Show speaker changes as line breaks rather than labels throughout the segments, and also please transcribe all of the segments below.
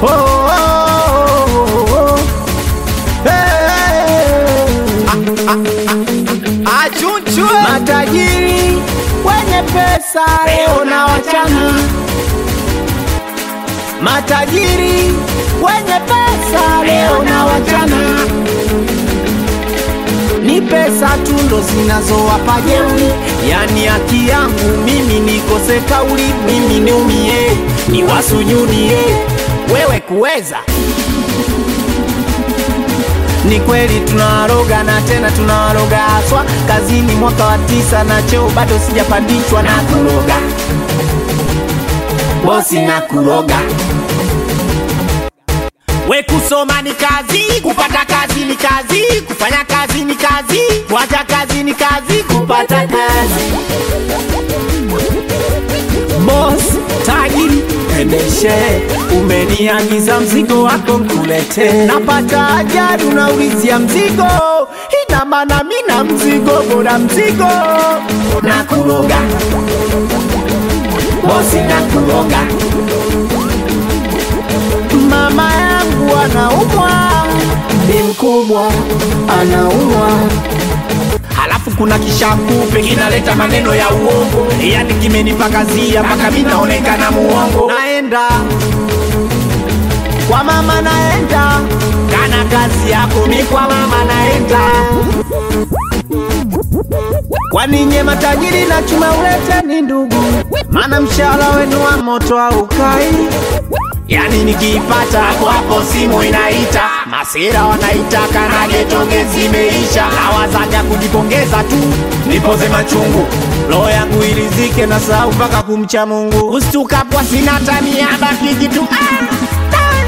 oh, oh, oh. Hey.
Achunchwe
Matajiri wenye pesa leo na wachana, matajiri wenye pesa leo na wachana, ni pesa tu ndo zinazowapa jeuri, yani haki yangu mimi nikose kauli, mimi niumie, niwasujunie wewe kuweza ni kweli tunawaroga na tena tunawaroga haswa kazini mwaka wa tisa na cheo bado sijapandishwa na kuroga bosi na kuroga we kusoma ni kazi kupata kazi ni kazi kufanya kazi ni kazi kuacha kazi ni kazi kupata kazi Boss tajiri endeshe, umeniagiza mzigo wako nkulete, napata ajali unaulizia mzigo, ina maana mina mzigo bora mzigo na kuroga bosi na kuroga. Mama yangu anaumwa, ni mkubwa anaumwa halafu kuna kishakupe kinaleta maneno ya uongo, yani kimenipakazia mpaka mi naonekana muongo. Naenda kwa mama, naenda kana kazi yako, mi kwa mama naenda. Kwani nye matajiri na chuma ulete ni ndugu, maana mshahara wenu wa moto haukai Yani nikiipata hapo hapo simu inaita, masira wanaitaka na getonge zimeisha, nawazaga kujipongeza tu nipoze machungu, roho yangu ilizike na sahau mpaka kumcha Mungu, ustukapwa sina tamia baki kitu ah, ah.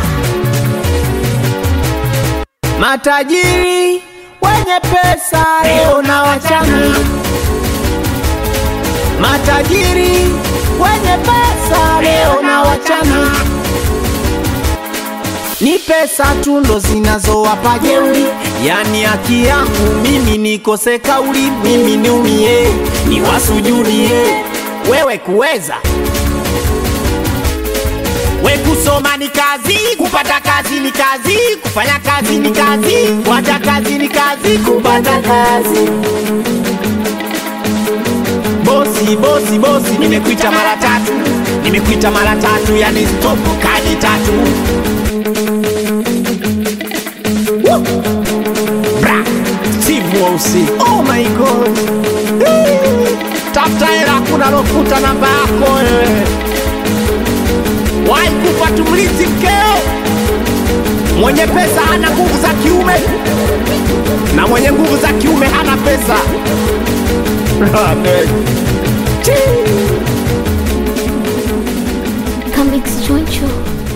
Matajiri wenye pesa leo na wachana, matajiri wenye pesa leo na wachana ni pesa tu ndo zinazowapa jeuri, yani haki yangu mimi nikose kauli, mimi niumie, niwasujudie wewe kuweza we kusoma ni kazi, kupata kazi ni kazi, kufanya kazi ni kazi, kuacha kazi ni kazi, kupata kazi. Bosi, bosi, bosi, nimekuita mara tatu, nimekuita mara tatu, yani stop kadi tatu Bra, Steve Wausi. Oh my god. Eh, Tafuta hela kuna lofuta namba yako wewe. Wahi kufa tumlizi mkeo. Mwenye pesa hana nguvu za kiume na mwenye nguvu za kiume hana pesa. Amen. Chii.
Come Choncho.